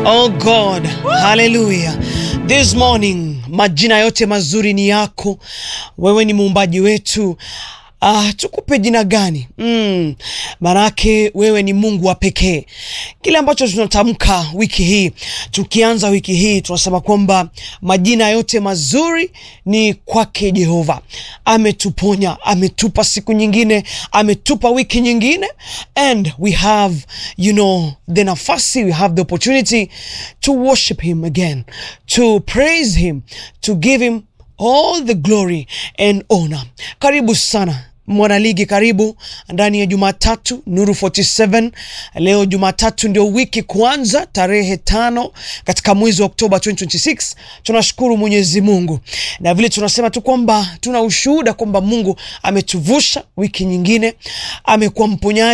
Oh God, haleluya. This morning majina yote mazuri ni yako, wewe ni muumbaji wetu. Ah, tukupe jina gani? Mm, manake wewe ni Mungu wa pekee. Kile ambacho tunatamka wiki hii, tukianza wiki hii tunasema kwamba majina yote mazuri ni kwake Jehova. Ametuponya, ametupa siku nyingine, ametupa wiki nyingine and we have you know the nafasi, we have the opportunity to worship him again, to praise him, to give him all the glory and honor. Karibu sana mwanaligi, karibu ndani ya Jumatatu Nuru 47. Leo Jumatatu ndio wiki kuanza, tarehe tano katika mwezi wa Oktoba 2026. Tunashukuru Mwenyezi Mungu na vile tunasema tu kwamba tuna ushuhuda kwamba Mungu ametuvusha wiki nyingine, amekuwa mponyaji